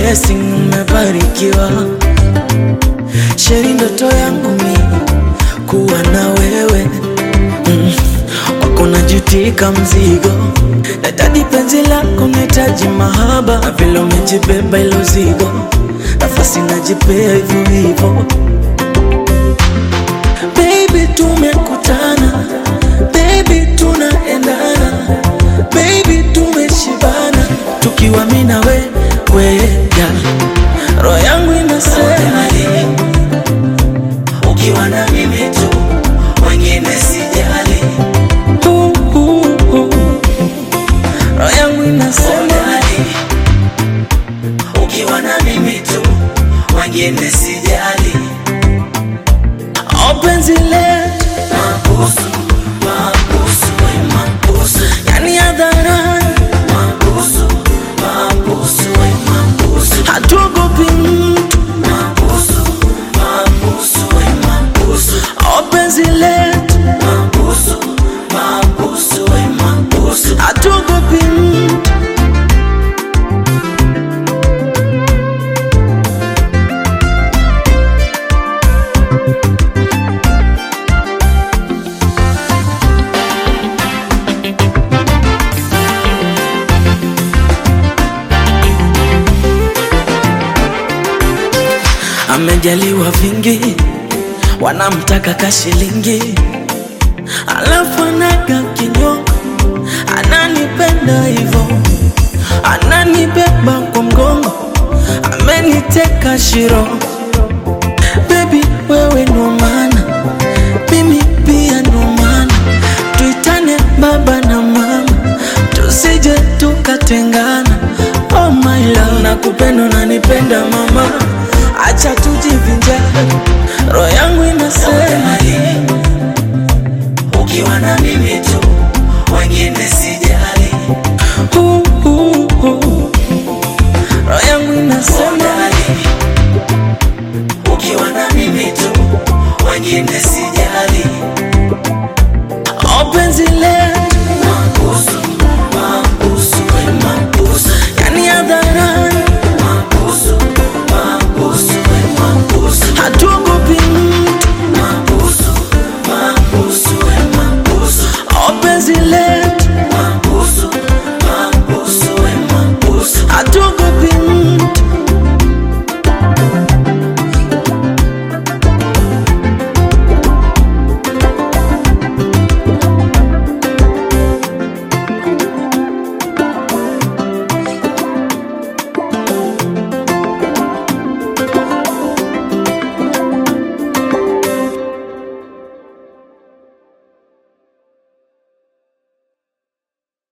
blessing, umebarikiwa. Sheri, ndoto yangu mi kuwa na wewe mm. Kwako najutika mzigo, nahitaji penzi lako, nahitaji mahaba, na vile umejibeba ilo zigo, nafasi najipea hivyo hivyo. Baby, tumekutana, baby, tunaendana, baby, tumeshibana, tukiwa mimi na wewe, yeah. roho yangu inasema ukiwa na mimi tu, wengine sijali. uh, uh, uh. roho yangu inasema Dali, ukiwa na mimi tu, wengine sijali. oh, penzi letu Mabusu, mabusu, we mabusu, yani hadharani, mabusu, mabusu, we mabusu, hatuogopi mtu mabusu, mabusu, we mabusu, oh, penzi letu mabusu, mabusu, we mabusu. hatuogopi mtu amejaliwa vingi, wanamtaka kashilingi, alafu anaga kinyongo, ananipenda hivo, ananibeba kwa mgongo, ameniteka shiro. Baby wewe ndo maana, mimi pia ndo maana, tuitane baba na mama, tusije tukatengana. Oh my love, nakupenda unanipenda mama, acha tujivinjari, roho yangu inasema Dali, ukiwa na mimi tu, wengine sijali. uh, uh, uh. roho yangu inasema Dali, ukiwa na mimi tu, wengine sijali. oh, penzi letu